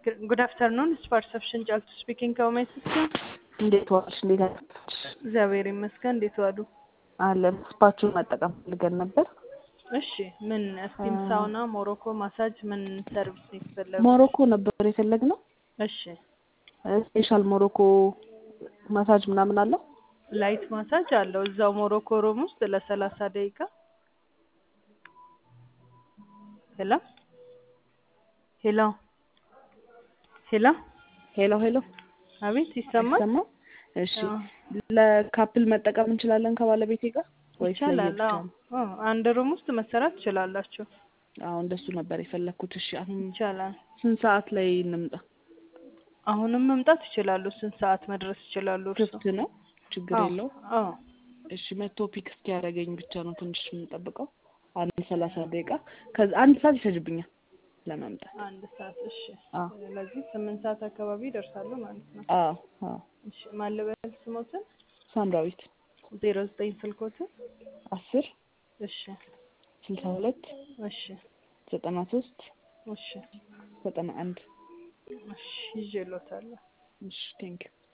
ጉድ አፍተርኑን ፐርሰፕሽን ጫልቱ ስፒኪንግ ከውሜት እንዴት ዋልሽ? እንዴት አደርሽ? እግዚአብሔር ይመስገን። እንዴት ዋሉ? አለን። ስፓችሁን መጠቀም ፈልገን ነበር። እሺ ምን ስቲም ሳውና፣ ሞሮኮ ማሳጅ ምን ሰርቪስ ነው የተፈለገው? ሞሮኮ ነበር የፈለግነው። እሺ ስፔሻል ሞሮኮ ማሳጅ ምናምን አለው። ላይት ማሳጅ አለው እዛው ሞሮኮ ሮም ውስጥ ለሰላሳ ደቂቃ ሄሎ ሄሎ ሄሎ ሄሎ ሄሎ፣ አቤት ይሰማል? ይሰማል? እሺ አዎ። ለካፕል መጠቀም እንችላለን ከባለቤቴ ጋር ወይስ ይቻላል። ለየብቻ አዎ ነው? አዎ፣ አንድ ሩም ውስጥ መሰራት ትችላላችሁ። አዎ እንደሱ ነበር የፈለግኩት። እሺ አሁን ይቻላል። ስንት ሰዓት ላይ እንምጣ? አሁንም መምጣት ይችላሉ። ስንት ሰዓት መድረስ ይችላሉ? እርሶ? ክፍት ነው፣ ችግር አዎ የለው። አዎ እሺ መቶ ፒክ እስኪያደርገኝ ብቻ ነው ትንሽ የምንጠብቀው። አንድ ሰላሳ ደቂቃ ከዛ አንድ ሰዓት ይፈጅብኛል ለመምጣት። አንድ ሰዓት እሺ። አዎ ስለዚህ ስምንት ሰዓት አካባቢ ይደርሳሉ ማለት ነው። አዎ አዎ። እሺ ማለበል ስሞትን ሳምራዊት ዜሮ ዘጠኝ ስልኮትን አስር እሺ ስልሳ ሁለት እሺ ዘጠና ሶስት እሺ ዘጠና አንድ እሺ ይዤሎታለሁ። እሺ ቴንኪው